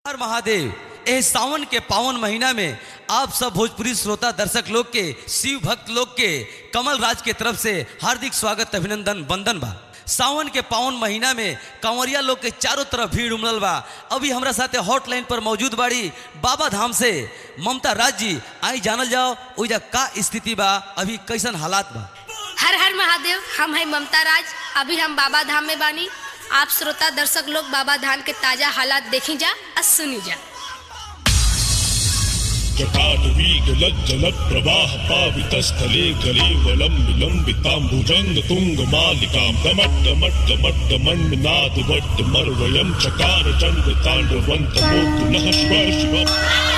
हर महादेव एह सावन के पावन महीना में आप सब भोजपुरी श्रोता दर्शक लोग के शिव भक्त लोग के कमल राज के तरफ से हार्दिक स्वागत अभिनंदन वंदन बा सावन के पावन महीना में कंवरिया लोग के चारों तरफ भीड़ उमड़ल बा अभी हमरा साथे हॉटलाइन पर मौजूद बाड़ी बाबा धाम से ममता राज जी आई जानल जाओ ओइजा का स्थिति बा अभी कैसन हालात बा हर हर महादेव हम है ममता राज अभी हम बाबा धाम में बानी आप श्रोता दर्शक लोग बाबा धाम के ताजा हालात देखी जा और सुनी जा जटाटवीगलज्जलप्रवाह पावितस्थले कलेवलं विलम्बिताम्बुजङ्ग तुङ्गमालिकां गमट्टमट्टमट्टमण्डनादवट्टमर्वयं चकार चण्ड ताण्डवन्तमोतु नः शिव शिव